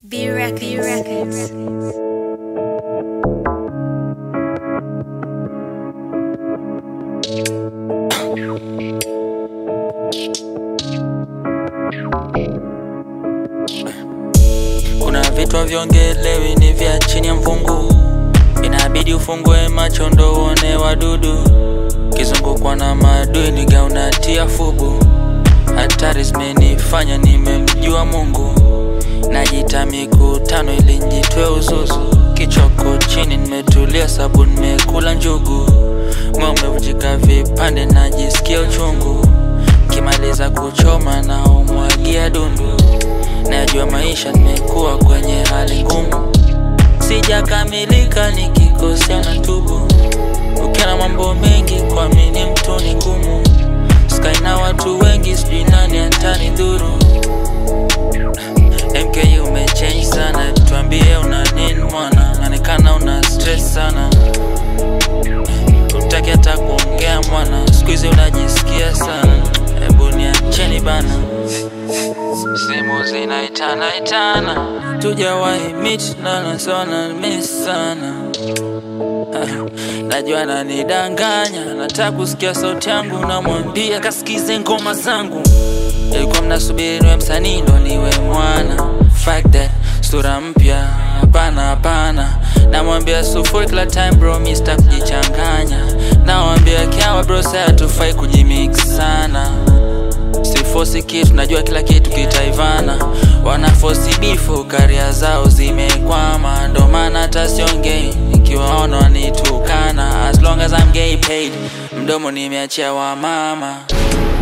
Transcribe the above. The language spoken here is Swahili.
B Records. B Records. Kuna vitu haviongelewi ni vya chini ya mvungu, inabidi ufungue macho ndo uone wadudu. Kizungukwa na maadui niga unatia fubu, hatari zimenifanya nimemjua Mungu. Najita mikutano ili njitwe uzuzu, kichoko chini nimetulia sabu nimekula njugu, moyo umevunjika vipande najisikia uchungu, kimaliza kuchoma na umwagia dundu Najua maisha nimekuwa kwenye hali ngumu, sijakamilika, nikikosea na tubu. Ukiona mambo mengi, kuamini mtu ni ngumu. Sky na watu wengi, sijui nani atani dhuru. MK umechange sana, tuambie una nini mwana? Naonekana una stress sana, utaki hata kuongea mwana, siku hizi unajisikia sana. Hebu niacheni bana simu zinaitana itana, tujawahi meet na nasona miss sana. Najua nanidanganya, nataka kusikia sauti yangu, namwambia kasikize ngoma zangu. Ilikuwa mnasubiri niwe msanii ndo niwe mwana, fuck that, sura mpya, hapana hapana. Namwambia sufuri kila time bro, mi sitaki kujichanganya. Nawambia kiawa bro, sasa hatufai kujimix sana sifosi kitu, najua kila kitu kitaivana. Wanafosi bifu, karia zao zimekwama, ndo maana hata siongei nikiwaona wanitukana. As long as I'm gay paid, mdomo nimeachia wa mama